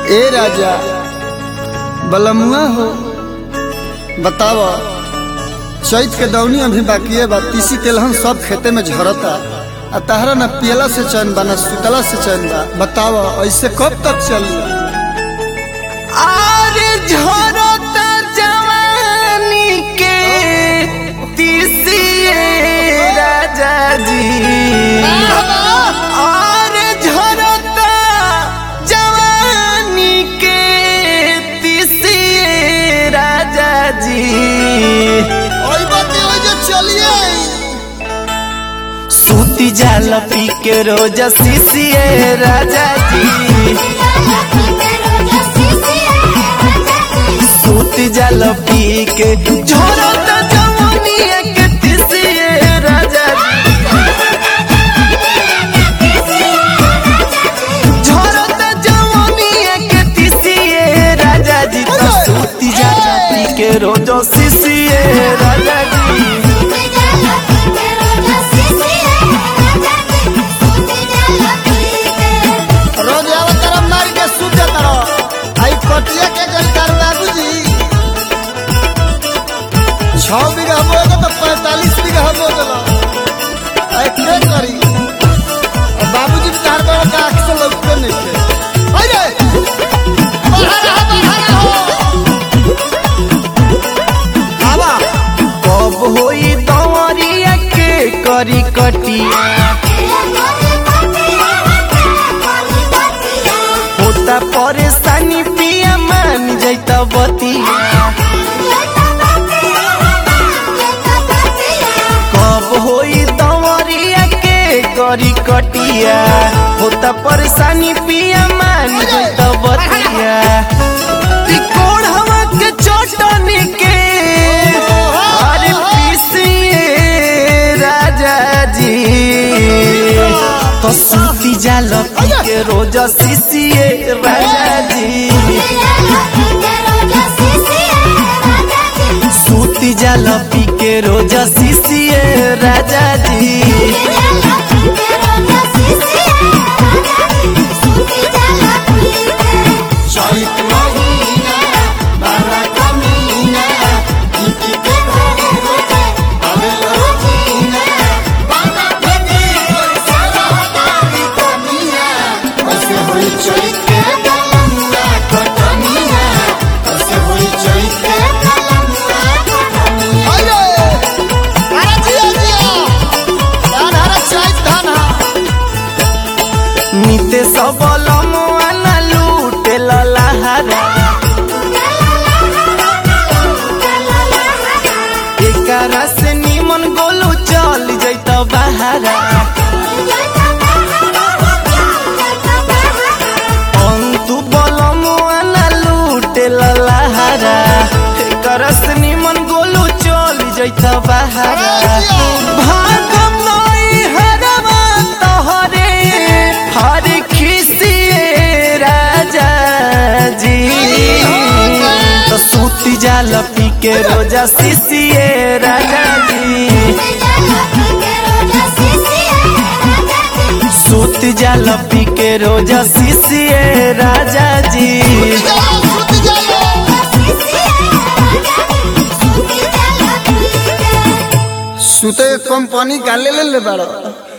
ए राजा बलमुआ हो बताव चैत के दौनी अभी बाकी बा तीसी तेलहन सब खेते में झरता आ तहरा न पियला से चैन बा न सुतला से चैन बा बताव ऐसे कब तक चली आरे झरता जवानी के तीसिए राजा जी आरे झरता जवानी के तीसिए राजा जी सूती जाल पी के रोज सीसिए राजा जी सूती जाल पी के झोरत जवानी के तीसिए राजा झोरत जवानी के तीसिए राजा जी तो सूती जाल पी के रोज सीसिए राजा जी रोज आवा तरफ मार के सूत जाता रहो आई कटिया के गलकार बाबूजी छह बीघा बोएगा तो पैंतालीस बीघा बो देला आई के करी और बाबूजी भी तार बड़ा का आँख से लौटते नहीं थे अरे बाहर रहा बाहर रहो आवा कब होई दवरिया के करी कटिया होता परेशानी पिया मान जैता बतिया कब होई दवरिया के करी कटिया होता परेशानी पिया मान जैता बतिया ई कोढ़वा के चटनी के अरे पीसिए राजा जी तो सूती जाल पी के रोज सीसिए राजा जी सूती जाल पी के रोज सीसिए राजा जी चैत महीना बारा कमीना इनकी के घरे होते अबे लड़कीना बारा फटे सारा हटारी कमीना ऐसे होई चैत के कलमुआ कटमिया ऐसे होई चैत के कलमुआ कटमिया अरे अरे जिया जिया यार हरा चैत धान निते सबल मोआना लूटे ललाहारा एकरा से निमन गोलू चल जैत बहारा अंतु बल मोआना लूटे ललाहारा एकरा से निमन गोलू चल जैत बहारा भागम नई हरवा तोहरे हर खिसिए राजा जी तो सूती जाल पी के रोजा सीसिए राजा जी सूती जाल पी के रोजा सीसिए राजा जी सुते कंपनी का ले ले ले बड़ा